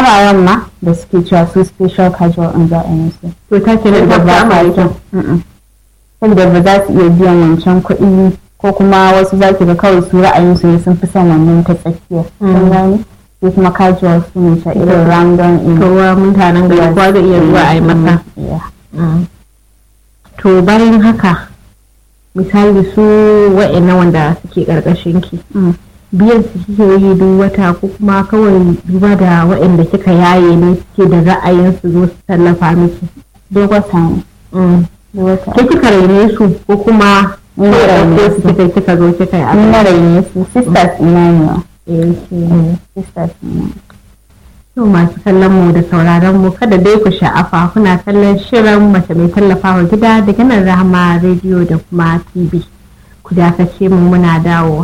amaren ma da suke cewa su special casual in za a yi su to ta ke da ba amare saboda ba za su iya biyan wancan kuɗi ko kuma wasu za ki ga kawai su ra'ayin su ne sun fi son wannan ta tsakiya kun gane sai kuma casual su ne ta irin random in kowa mutanen gari kowa zai iya zuwa a yi masa to bayan haka misali su wa'ina wanda suke ƙarƙashin ki biyan su kike yi duk wata ko kuma kawai duba da wa'inda kika yaye ne suke da ra'ayin su zo su tallafa miki duk wata ne ke kika raine su ko kuma Ni na raine su kika kika zo kika yi ni na raine su sisters ina ne abu sisters ina To masu kallon mu da sauraron mu kada dai ku sha'afa kuna kallon shirin mace mai tallafawa gida daga nan rahama rediyo da kuma tv ku dakace mu muna dawowa